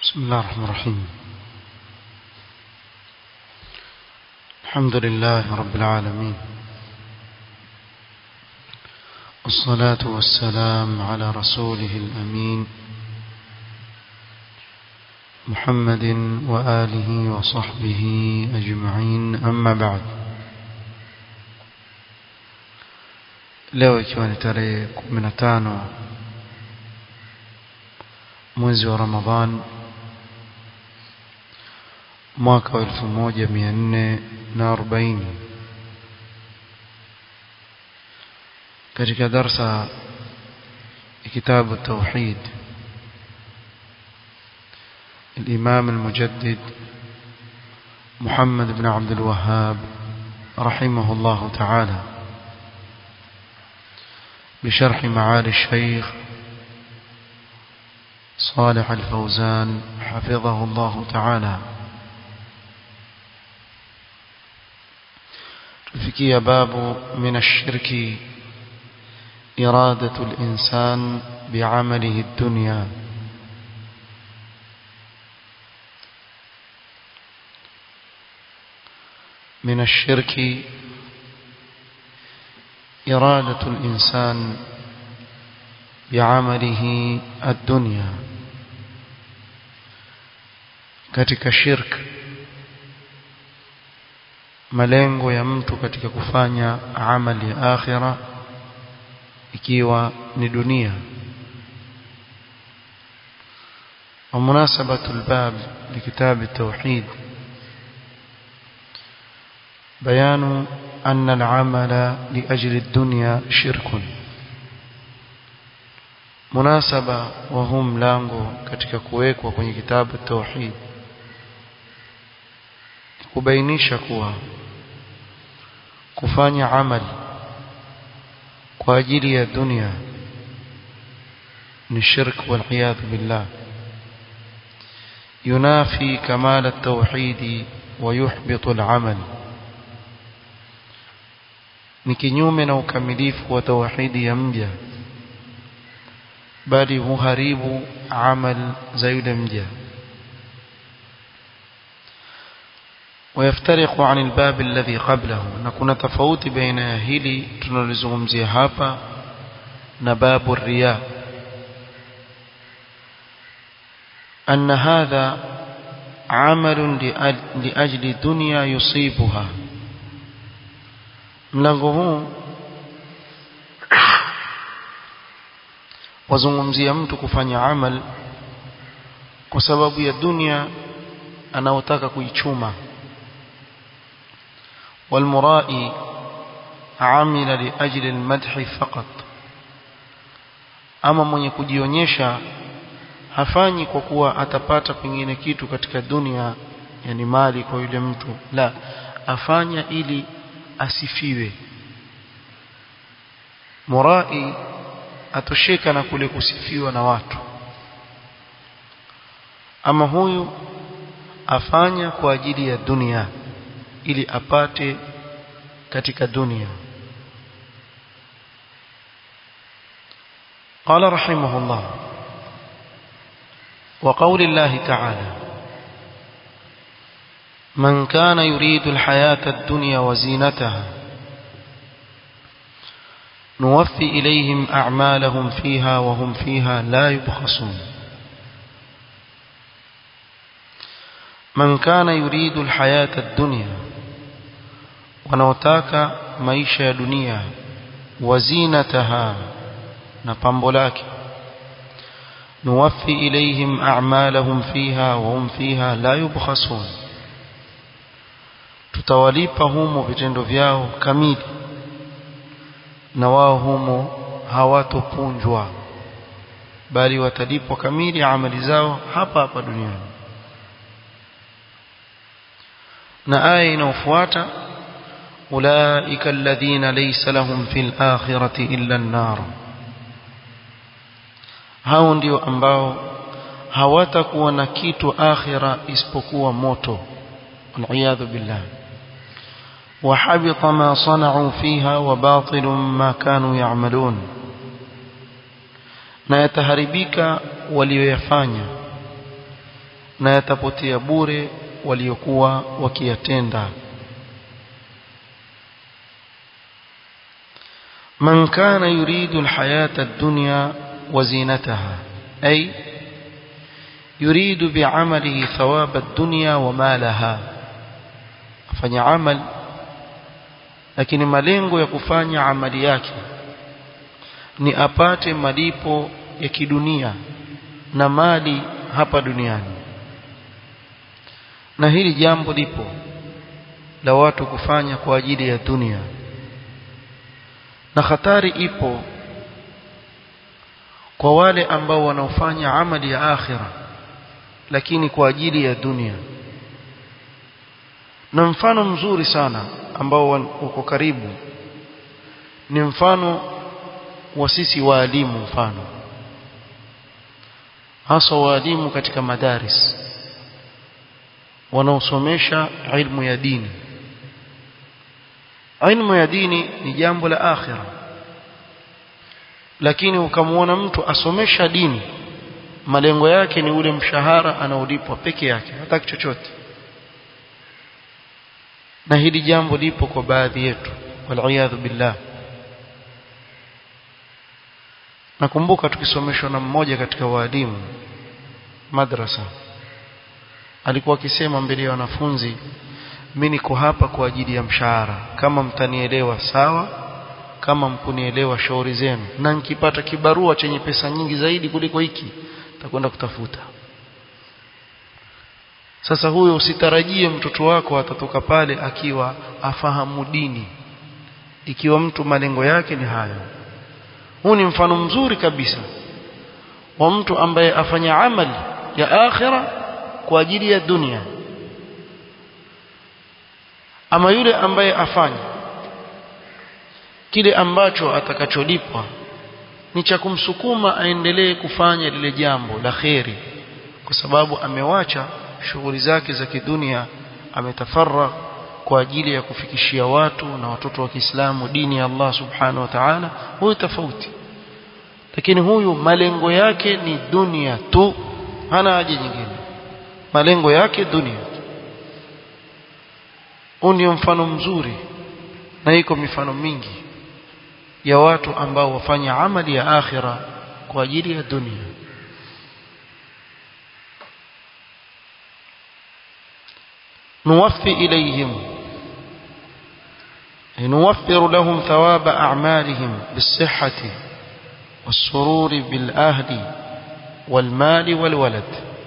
بسم الله الرحمن الرحيم الحمد لله رب العالمين والصلاة والسلام على رسوله الأمين محمد وآله وصحبه أجمعين أما بعد leo ikiwa ni tarehe 15 mwezi wa Ramadhan mwaka wa 1440 katika darsa kitabu التوحيد الإمام المجدد محمد بن عبد الوهاب رحمه الله تعالى بشرح معالي الشيخ صالح الفوزان حفظه الله تعالى تفكي باب من الشرك إرادة الإنسان بعمله الدنيا من الشرك إرادة الإنسان بعمله الدنيا katika shirk malengo ya mtu katika kufanya amali ya akhira ikiwa ni dunia ومناسبة الباب لكتاب التوحيد بيان أن العمل لأجل الدنيا شرك مناسبة وهم لانغو katika kuwekwa kwenye kitabu tauhid kubainisha kuwa kufanya amali kwa ajili ya dunia ni shirk wal iyad billah ينافي كمال التوحيد ويحبط العمل ni kinyume na ukamilifu wa tauhidi ya mja bali huharibu amal za yule mja ويفترق عن الباب الذي قبله نكون تفاوت بين هلي tunalizungumzia hapa na babu الرياء أن هذا عمل لأجل دنيا يصيبها mlango huu wazungumzia mtu kufanya amal kwa sababu ya dunia anaotaka kuichuma والمرائي عمل لأجل المدح فقط ama mwenye kujionyesha hafanyi kwa kuwa atapata pengine kitu katika dunia yani mali kwa yule mtu la afanya ili asifiwe murai atosheka na kule kusifiwa na watu ama huyu afanya kwa ajili ya dunia ili apate katika dunia قال رحمه الله وقول الله تعالى من كان يريد الحياة الدنيا وزينتها نوفي إليهم أعمالهم فيها وهم فيها لا يبخسون من كان يريد الحياة الدنيا ونوتاك maisha dunia وزينتها نقمب لك نوفي إليهم أعمالهم فيها وهم فيها لا يبخسون tutawalipa humo vitendo vyao kamili na wao humo hawatopunjwa bali watalipwa kamili amali zao hapa hapa duniani na aya inayofuata ulaika alladhina laysa lahum fil akhirati illa an-nar hao ndio ambao hawatakuwa na kitu akhira isipokuwa moto والعياذ بالله وحبط ما صنعوا فيها وباطل ما كانوا يعملون na yataharibika walioyafanya na yatapotea bure waliokuwa wakiyatenda من كان يريد الحياة الدنيا وزينتها أي يريد بعمله ثواب الدنيا ومالها afanya amal lakini malengo ya kufanya amali yake ni apate malipo ya kidunia na mali hapa duniani na hili jambo lipo la watu kufanya kwa ajili ya dunia na hatari ipo kwa wale ambao wanaofanya amali ya akhira lakini kwa ajili ya dunia na mfano mzuri sana ambao uko karibu ni mfano wa sisi waalimu mfano hasa waalimu katika madaris wanaosomesha ilmu ya dini ilmu ya dini ni jambo la akhira lakini ukamwona mtu asomesha dini malengo yake ni ule mshahara anaolipwa peke yake hataki chochote na hili jambo lipo kwa baadhi yetu waliyadhu billah nakumbuka tukisomeshwa na mmoja katika waalimu madrasa alikuwa akisema mbele ya wanafunzi mimi niko hapa kwa ajili ya mshahara kama mtanielewa sawa kama mkunielewa shauri zenu na nikipata kibarua chenye pesa nyingi zaidi kuliko hiki takwenda kutafuta sasa huyo usitarajie mtoto wako atatoka pale akiwa afahamu dini ikiwa mtu malengo yake ni hayo huu ni mfano mzuri kabisa wa mtu ambaye afanya amali ya akhira kwa ajili ya dunia ama yule ambaye afanya kile ambacho atakacholipwa ni cha kumsukuma aendelee kufanya lile jambo la kheri kwa sababu amewacha shughuli zake za kidunia ametafarra kwa ajili ya kufikishia watu na watoto wa Kiislamu dini ya Allah subhanahu wa ta'ala huyu tofauti lakini huyu malengo yake ni dunia tu hana haja nyingine malengo yake dunia huu ndio mfano mzuri na iko mifano mingi ya watu ambao wafanya amali ya akhira kwa ajili ya dunia نوفي إليهم نوفر لهم ثواب أعمالهم بالصحة والسرور بالأهل والمال والولد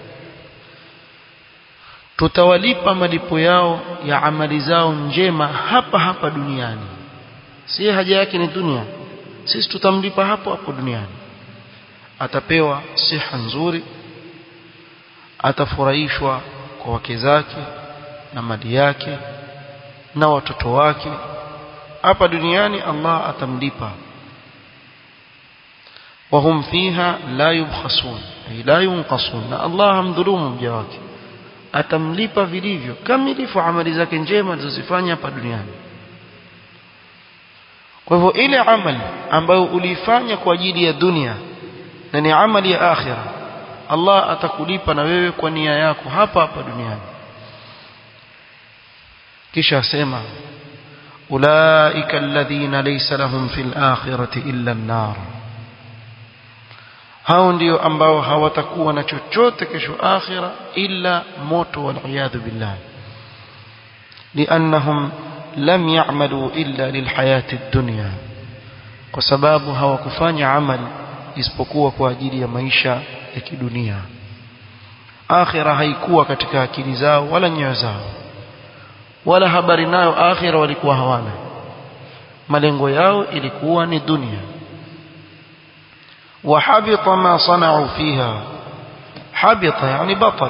tutawalipa malipo yao ya amali zao njema hapa hapa duniani si haja yake ni dunia sisi tutamlipa hapo hapo duniani atapewa siha nzuri atafurahishwa kwa wake zake na mali yake na watoto wake hapa duniani Allah atamlipa wahum fiha la yubkhasun ay la yunqasun na Allah hamdhulumu mja wake atamlipa vilivyo kamilifu amali zake njema alizozifanya hapa duniani kwa hivyo ile amali ambayo uliifanya kwa ajili ya dunia na ni amali ya akhira Allah atakulipa na wewe kwa nia yako hapa hapa duniani kisha asema ulaika alladhina laysa lahum fil akhirati illa an-nar hao ndio ambao hawatakuwa na chochote kesho akhira illa moto wal iyadhu billah liannahum lam ya'malu illa lilhayati ad-dunya kwa sababu hawakufanya amali isipokuwa kwa ajili ya maisha ya kidunia akhira haikuwa katika akili zao wala nyoyo zao wala habari nayo akhira walikuwa hawana malengo yao ilikuwa ni dunia وحبط ما صنعوا فيها حبط يعني بطل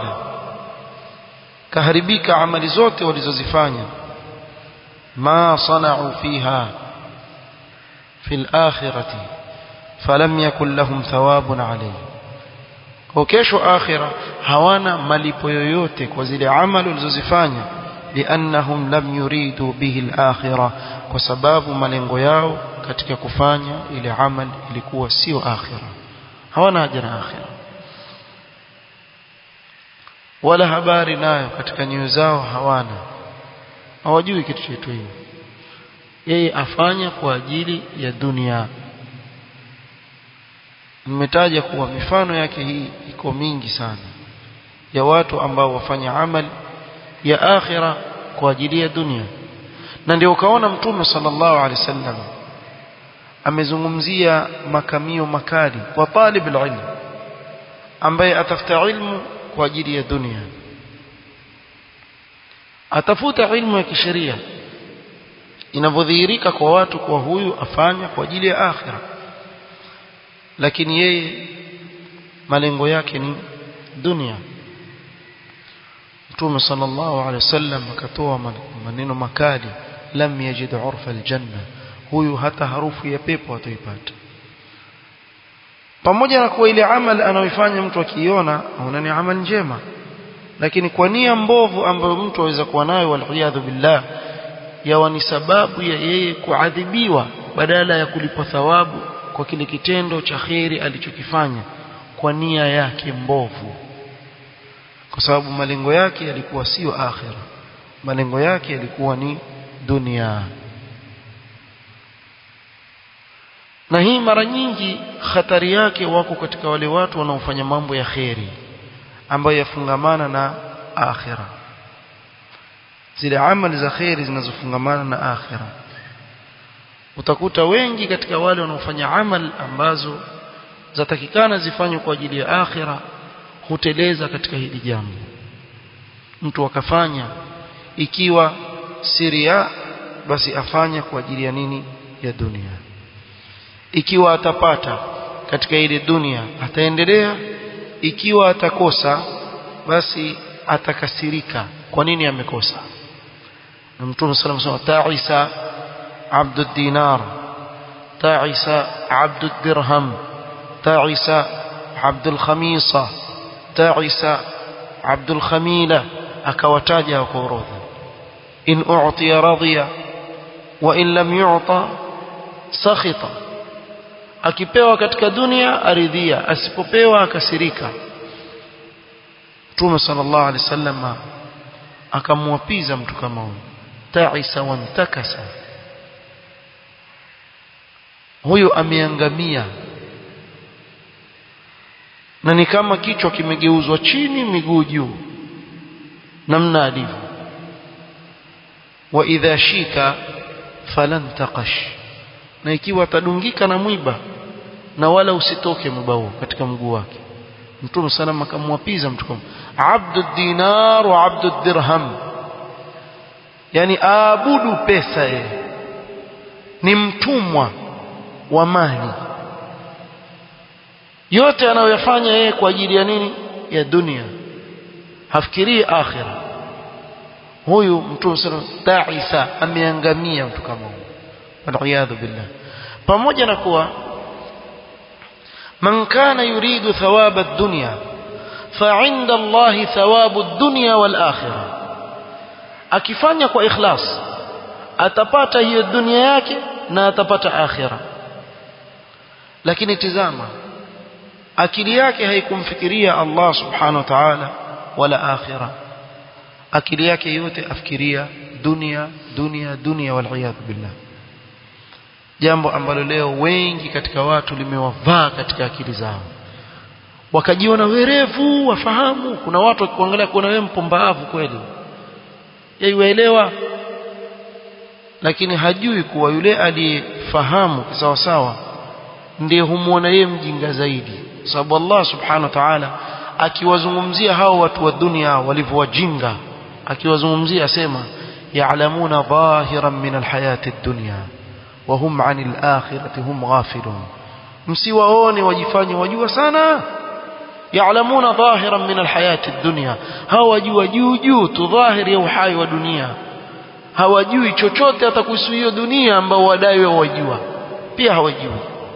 كهربيك عمل zote walizozifanya ما صنعوا فيها في الآخرة فلم يكن لهم ثواب عليه وكيشو آخرة hawana malipo yoyote kwa zile amali walizozifanya لأنهم لم يريدوا به الآخرة kwa sababu malengo yao katika kufanya ile amal ilikuwa sio akhira hawana haja na akhira wala habari nayo katika nyoyo zao hawana hawajui kitu chetu hiyo yeye afanya kwa ajili ya dunia nimetaja kuwa mifano yake hii iko mingi sana ya watu ambao wafanya amali ya akhira kwa ajili ya dunia na ndio ukaona mtume sallallahu alaihi wasallam amezungumzia makamio makali kwa talib ilmu ambaye atafuta ilmu kwa ajili ya dunia atafuta ilmu ya kisheria inavyodhihirika kwa watu kwa huyu afanya kwa ajili ya akhira lakini yeye malengo yake ni dunia Mtume sallallahu alaihi wasallam akatoa maneno makali lam yajid urfa aljanna huyu hata harufu ya pepo hatoipata pamoja na kuwa ile amal anayoifanya mtu akiiona aona ni amal njema lakini kwa nia mbovu ambayo mtu aweza kuwa nayo waliyadhu billah yawa ni sababu ya yeye kuadhibiwa badala ya kulipwa thawabu kwa kile kitendo cha kheri alichokifanya kwa nia yake mbovu kwa sababu malengo yake yalikuwa sio akhira malengo yake yalikuwa ni dunia na hii mara nyingi hatari yake wako katika wale watu wanaofanya mambo ya kheri ambayo yafungamana na akhira zile amali za kheri zinazofungamana na akhira utakuta wengi katika wale wanaofanya amal ambazo zatakikana zifanywe kwa ajili ya akhira huteleza katika hili jambo mtu akafanya ikiwa siria basi afanya kwa ajili ya nini ya dunia ikiwa atapata katika ile dunia ataendelea ikiwa atakosa basi atakasirika kwa nini amekosa na mtume sallallahu alayhi wasallam ta'isa عبد الدينار تعس عبد الدرهم تعس عبد الخميصة تعس عبد الخميلة أكوتاجا وكوروذا إن أعطي رضي وإن لم يعطى سخط akipewa katika dunia aridhia asipopewa akasirika Mtume sallallahu alaihi wasallam akamwapiza mtu kama huyo ta'isa wantakasa huyo ameangamia na ni kama kichwa kimegeuzwa chini miguu juu namna alivyo wa idha shika falan taqash na ikiwa atadungika na mwiba na wala usitoke mwiba huo katika mguu wake mtume sallam akamwapiza mtu kama abdu dinar wa abdu dirham yani aabudu pesa yeye ni mtumwa wa mali yote anayoyafanya yeye kwa ajili ya nini ya dunia hafikirii akhira huyu mtume sallallahu ta'isa ameangamia mtu kama huyo waliyadhu billah pamoja na kuwa man kana yuridu thawaba ad-dunya فعند الله ثواب الدنيا والآخرة akifanya kwa ikhlas atapata hiyo dunia yake na atapata akhira lakini tizama akili yake haikumfikiria Allah subhanahu wa ta'ala wala akhira akili yake yote afikiria dunia dunia dunia wal billah jambo ambalo leo wengi katika watu limewavaa katika akili zao wakajiona werevu wafahamu kuna watu wakikuangalia kuona wewe mpumbavu kweli yaiwaelewa lakini hajui kuwa yule aliyefahamu sawa sawa ndiye humuona yeye mjinga zaidi sababu Allah subhanahu wa ta'ala akiwazungumzia hao watu wa dunia walivyowajinga akiwazungumzia asema ya'lamuna dhahiran min alhayati ad-dunya wa hum 'anil akhirati hum ghafilun msiwaone wajifanye wajua sana ya'lamuna dhahiran min alhayati ad-dunya hao wajua juu juu tu dhahiri ya uhai wa dunia hawajui chochote hata kuhusu hiyo dunia ambao wadai wao wajua pia hawajui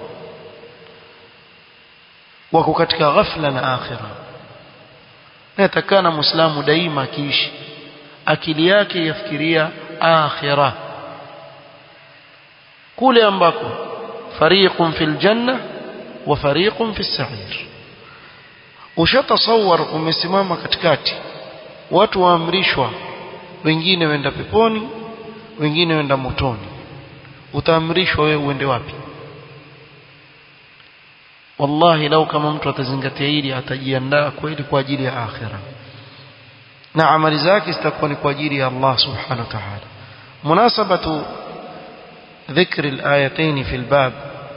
wako katika ghafla na akhira natakana muislamu daima akiishi akili yake yafikiria akhira kule ambako fariqun fil janna wa fariqun fis sa'ir ushatasawar umesimama katikati watu waamrishwa wengine wenda peponi wengine wenda motoni utaamrishwa wewe uende wapi wallahi lau kama mtu atazingatia hili atajiandaa kweli kwa ajili ya akhira na amali zake zitakuwa ni kwa ajili ya Allah subhanahu wa ta'ala munasabatu ذكر الآيتين في الباب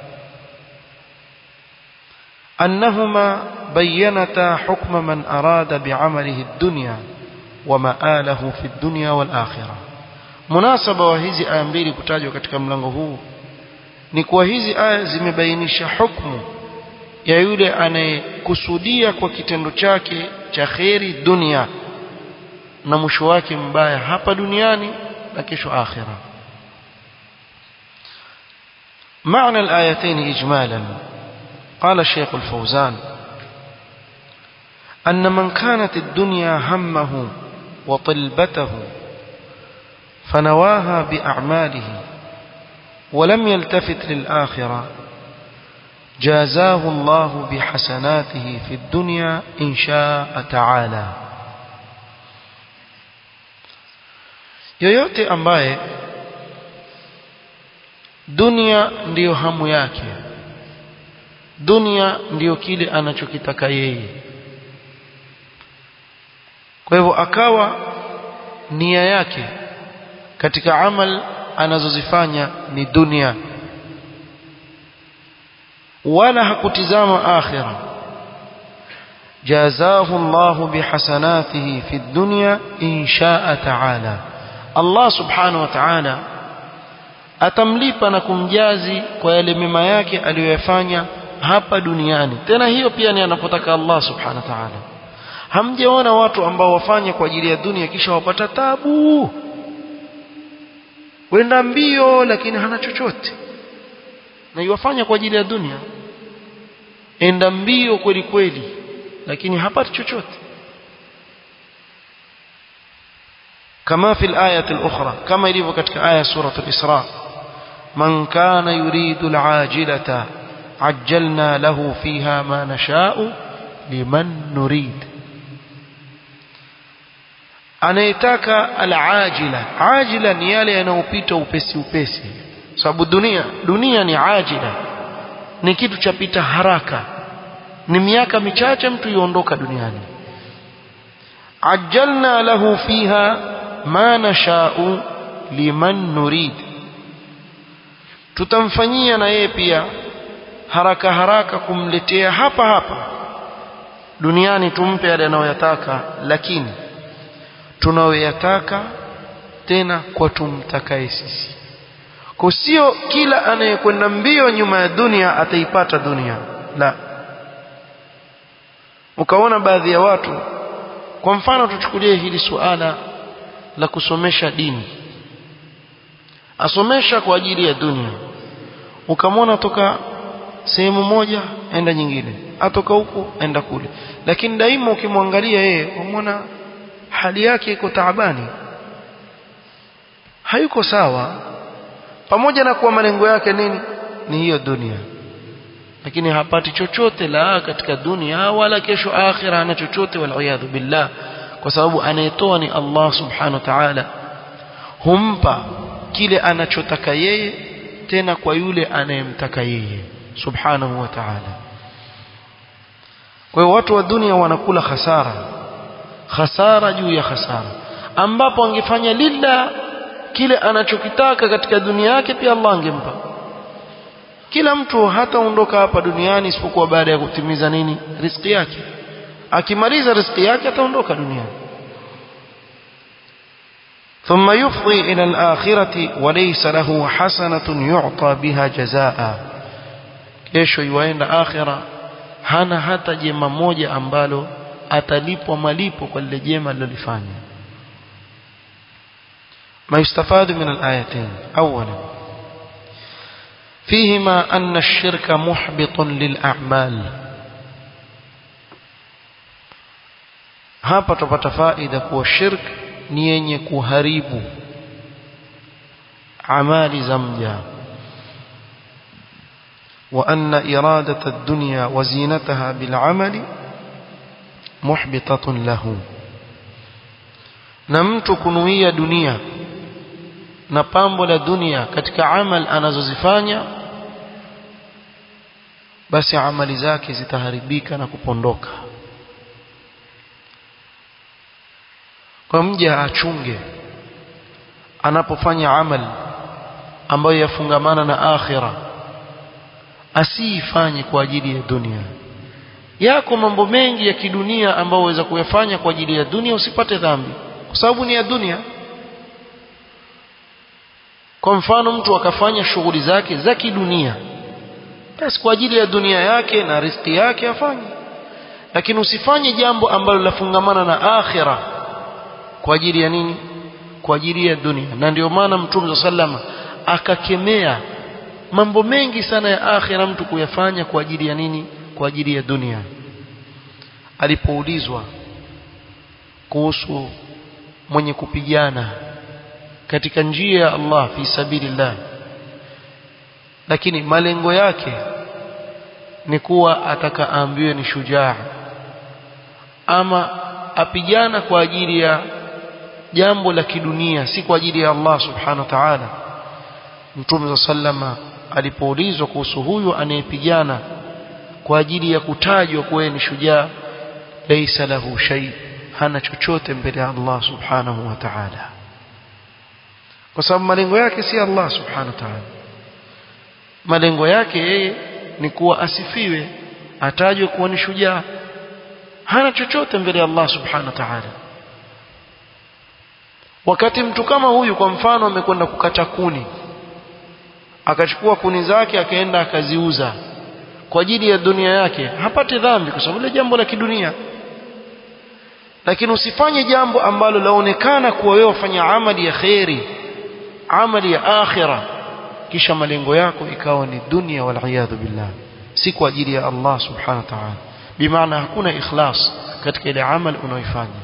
أنهما بينتا حكم من أراد بعمله الدنيا ومآله في الدنيا والآخرة مناسبة وهذه آية mbili kutajwa katika mlango huu ni kwa hizi aya zimebainisha hukumu ya yule anayekusudia kwa kitendo chake cha kheri dunia na mwisho wake mbaya hapa duniani na kesho akhira معنى الآيتين إجمالا قال الشيخ الفوزان أن من كانت الدنيا همه وطلبته فنواها بأعماله ولم يلتفت للآخرة جازاه الله بحسناته في الدنيا إن شاء تعالى yoyote ambaye dunia ndiyo hamu yake dunia ndiyo kile anachokitaka yeye kwa hivyo akawa nia yake katika amal anazozifanya ni dunia wala hakutizama akhira jazahu Allah bihasanatihi fi dunya in shaa ta'ala Allah subhanahu wa ta'ala atamlipa na kumjazi kwa yale mema yake aliyoyafanya hapa duniani tena hiyo pia ni anapotaka Allah subhanahu wa ta'ala hamjaona watu ambao wafanye kwa ajili ya dunia kisha wapata tabu wenda mbio lakini hana chochote na iwafanya kwa ajili ya dunia enda mbio kweli kweli lakini hapati chochote كما في الآية الأخرى كما يليف كتك آية سورة الإسراء من كان يريد العاجلة عجلنا له فيها ما نشاء لمن نريد anayetaka alajila ajila ni yale yanayopita upesi upesi sababu dunia dunia ni ajila ni kitu cha pita haraka ni miaka michache mtu yuondoka duniani ajjalna lahu fiha ma nashau liman nurid tutamfanyia na yeye pia haraka haraka kumletea hapa hapa duniani tumpe yale anayoyataka lakini tunayoyataka tena kwa tumtakaye sisi kwa sio kila anayekwenda mbio nyuma ya dunia ataipata dunia la ukaona baadhi ya watu kwa mfano tuchukulie hili suala la kusomesha dini asomesha kwa ajili ya dunia ukamwona toka sehemu moja enda nyingine atoka huku enda kule lakini daima ukimwangalia yeye umwona hali yake iko taabani hayuko sawa pamoja na kuwa malengo yake nini ni hiyo dunia lakini hapati chochote la katika dunia wala kesho akhira ana chochote waliyadhu billah kwa sababu anayetoa ni Allah subhanahu wa ta'ala humpa kile anachotaka yeye tena kwa yule anayemtaka yeye subhanahu wa ta'ala kwa hiyo watu wa dunia wanakula hasara hasara juu ya hasara ambapo angefanya lilla kile anachokitaka katika dunia yake pia Allah angempa kila mtu hataondoka hapa duniani isipokuwa baada ya kutimiza nini riziki yake akimaliza riziki yake ataondoka duniani ثم يفضي إلى الآخرة وليس له حسنة يعطى بها جزاء kesho yuaenda akhira hana hata jema moja ambalo atalipwa malipo kwa lile jema alilofanya ما يستفاد من الآيتين أولا فيهما أن الشرك محبط للأعمال hapa tupata faida kuwa shirk ni yenye kuharibu amali za mja وأن إرادة الدنيا وزينتها بالعمل محبطة له na mtu kunuia dunia na pambo la dunia katika amal anazozifanya basi amali zake zitaharibika na kupondoka kwa mja achunge anapofanya amal ambayo yafungamana na akhira asiifanye kwa ajili ya dunia yako mambo mengi ya kidunia ambayo waweza kuyafanya kwa ajili ya dunia usipate dhambi kwa sababu ni ya dunia kwa mfano mtu akafanya shughuli zake za kidunia basi kwa ajili ya dunia yake na riziki yake afanye lakini usifanye jambo ambalo lafungamana na akhira kwa ajili ya nini kwa ajili ya dunia na ndio maana mtume sallama akakemea mambo mengi sana ya akhira mtu kuyafanya kwa ajili ya nini kwa ajili ya dunia alipoulizwa kuhusu mwenye kupigana katika njia ya Allah fi sabilillah lakini malengo yake ni kuwa atakaambiwe ni shujaa ama apigana kwa ajili ya jambo la kidunia si kwa ajili ya Allah subhanahu wa ta'ala Mtume sallama alipoulizwa kuhusu huyu anayepigana kwa ajili ya kutajwa kuwa ni shujaa laysa lahu shay hana chochote mbele ya Allah subhanahu wa ta'ala kwa sababu malengo yake si Allah subhanahu wa ta'ala malengo yake yeye ni kuwa asifiwe atajwe kuwa ni shujaa hana chochote mbele ya Allah subhanahu wa ta'ala wakati mtu kama huyu kwa mfano amekwenda kukata kuni akachukua kuni zake akaenda akaziuza kwa ajili ya dunia yake hapati dhambi kwa sababu ile jambo la kidunia lakini usifanye jambo ambalo laonekana kuwa wewe wafanya amali ya khairi amali ya akhira kisha malengo yako ikawa ni dunia wal iyadhu billah si kwa ajili ya Allah subhanahu wa ta'ala bimaana hakuna ikhlas katika ile amali unaoifanya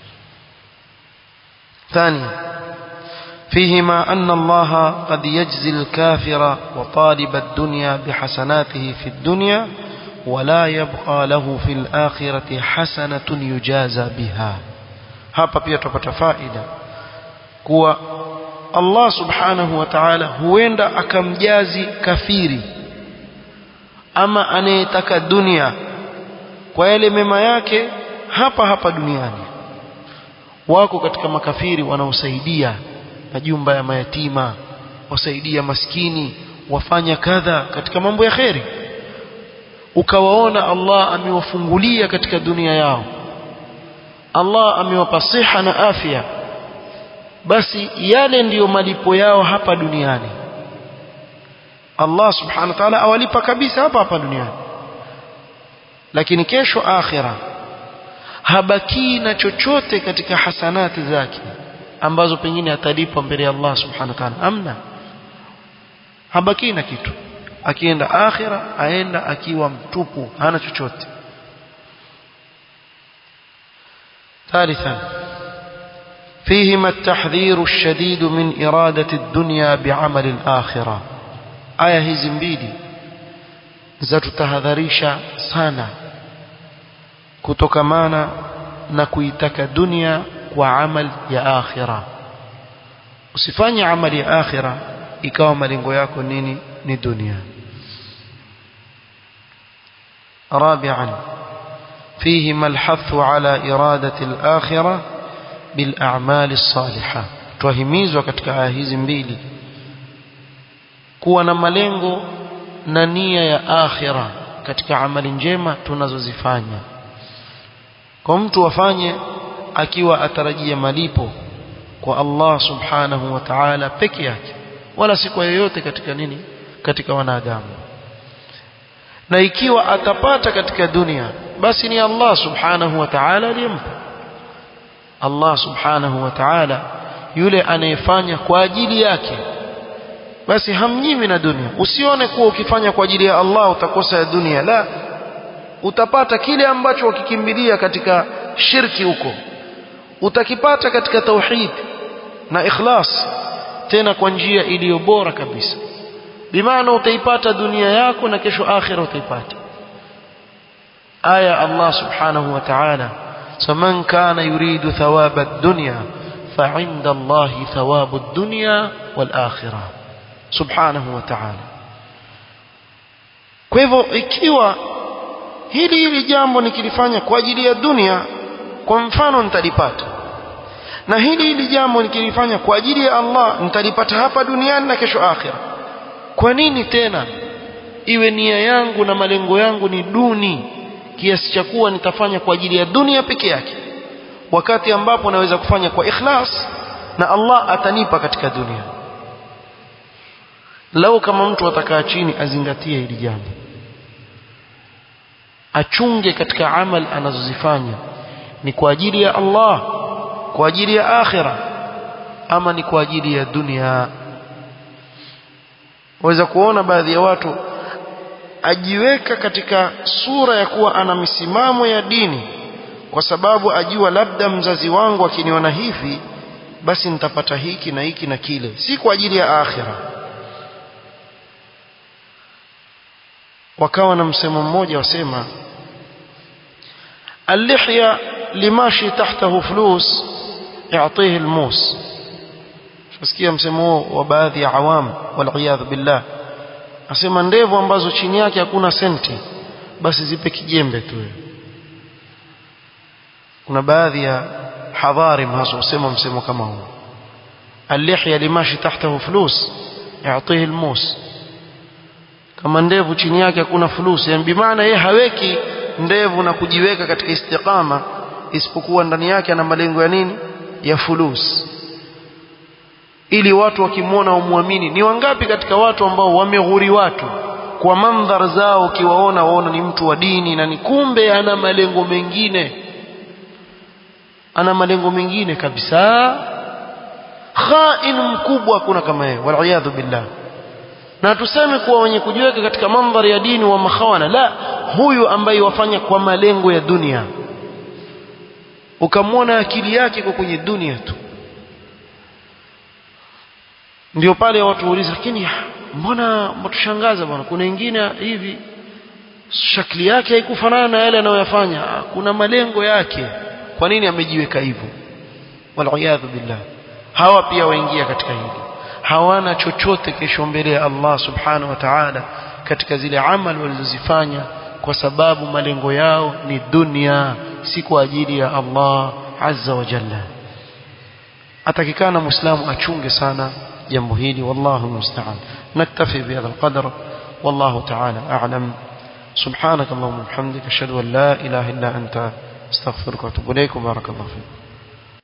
ثانيا فيهما أن الله قد يجزي الكافر وطالب الدنيا بحسناته في الدنيا ولا يبقى له في الآخرة حسنة يجازى بها hapa pia tupata faida kuwa Allah subhanahu wa ta'ala huenda akamjazi kafiri ama anayetaka dunia kwa yale mema yake hapa hapa duniani wako katika makafiri wanaosaidia majumba ya mayatima wasaidia maskini wafanya kadha katika mambo ya kheri ukawaona Allah amewafungulia katika dunia yao Allah amewapa siha na afya basi yale ndiyo malipo yao hapa duniani Allah subhanahu wa ta'ala awalipa kabisa hapa hapa duniani lakini kesho akhira habaki na chochote katika hasanati zake ambazo pengine atalipwa mbele ya Allah subhanahu wa ta'ala amna habaki na kitu akienda akhira aenda akiwa mtupu hana chochote ثالثا فيهما التحذير الشديد من إرادة الدنيا بعمل الآخرة آية hizi mbili zatutahadharisha sana kutokamana na kuitaka dunia kwa amal ya akhira usifanye amali ya akhira ikawa malengo yako nini ni dunia رابعا فيهما الحث على إرادة الآخرة بالأعمال الصالحة twahimizwa katika aya hizi mbili kuwa na malengo na nia ya akhira katika amali njema tunazozifanya kwa mtu afanye akiwa atarajia malipo kwa Allah subhanahu wa ta'ala peke yake wala si kwa yoyote katika nini katika wanadamu na ikiwa atapata katika dunia basi ni Allah subhanahu wa ta'ala aliyempa Allah subhanahu wa ta'ala yule anayefanya kwa ajili yake basi hamnyimi na dunia usione kuwa ukifanya kwa ajili ya Allah utakosa ya dunia la utapata kile ambacho ukikimbilia katika shirki huko utakipata katika tauhid na ikhlas tena kwa njia iliyo bora kabisa bimaana utaipata dunia yako na kesho akhira utaipata aya Allah subhanahu wa ta'ala faman kana yuridu thawaba ad-dunya فعند الله ثواب الدنيا والآخرة سبحانه وتعالى kwa hivyo ikiwa hili hili jambo nikilifanya kwa ajili ya dunia kwa mfano nitalipata na hili hili jambo nikilifanya kwa ajili ya Allah nitalipata hapa duniani na kesho akhira kwa nini tena iwe nia yangu na malengo yangu ni duni kiasi cha kuwa nitafanya kwa ajili ya dunia peke yake wakati ambapo naweza kufanya kwa ikhlas na Allah atanipa katika dunia lau kama mtu atakaa chini azingatie hili jambo achunge katika amal anazozifanya ni kwa ajili ya Allah kwa ajili ya akhira ama ni kwa ajili ya dunia waweza kuona baadhi ya watu ajiweka katika sura ya kuwa ana misimamo ya dini kwa sababu ajua labda mzazi wangu akiniona hivi basi nitapata hiki na hiki na kile si kwa ajili ya akhira wakawa na msemo mmoja wasema اللحية لماشي تحته فلوس يعطيه الموس fasikia msemo wa baadhi ya awam waliyadhu billah asema ndevu ambazo chini yake hakuna senti basi zipe kijembe tu kuna baadhi ya hadharim hasa usema msemo kama huu اللحية لماشي تحته فلوس يعطيه الموس kama ndevu chini yake hakuna fulusi yani bimaana yeye haweki ndevu na kujiweka katika istiqama isipokuwa ndani yake ana malengo ya nini ya fulus ili watu wakimwona wamwamini ni wangapi katika watu ambao wameghuri watu kwa mandhar zao ukiwaona waona ni mtu wa dini na ni kumbe ana malengo mengine ana malengo mengine kabisa khain mkubwa hakuna kama yeye waliyadhu billah na tuseme kuwa wenye kujiweka katika mandhari ya dini wa makhawana la huyu ambaye wafanya kwa malengo ya dunia ukamwona akili yake kwa kwenye dunia tu ndio pale watu wauliza lakini mbona mtushangaza bwana kuna wengine hivi shakli yake haikufanana na yale anayoyafanya kuna malengo yake kwa nini amejiweka hivyo waliyadhu billah hawa pia waingia katika hili hawana chochote kesho mbele ya Allah subhanahu wa ta'ala katika zile amali walizozifanya kwa sababu malengo yao ni dunia si kwa ajili ya Allah azza wa jalla atakikana muislamu achunge sana jambo hili wallahu musta'an naktafi bihadha alqadr wallahu ta'ala a'lam سبحانك اللهم وبحمدك اشهد ان لا اله الا انت استغفرك واتوب اليك وبارك الله فيك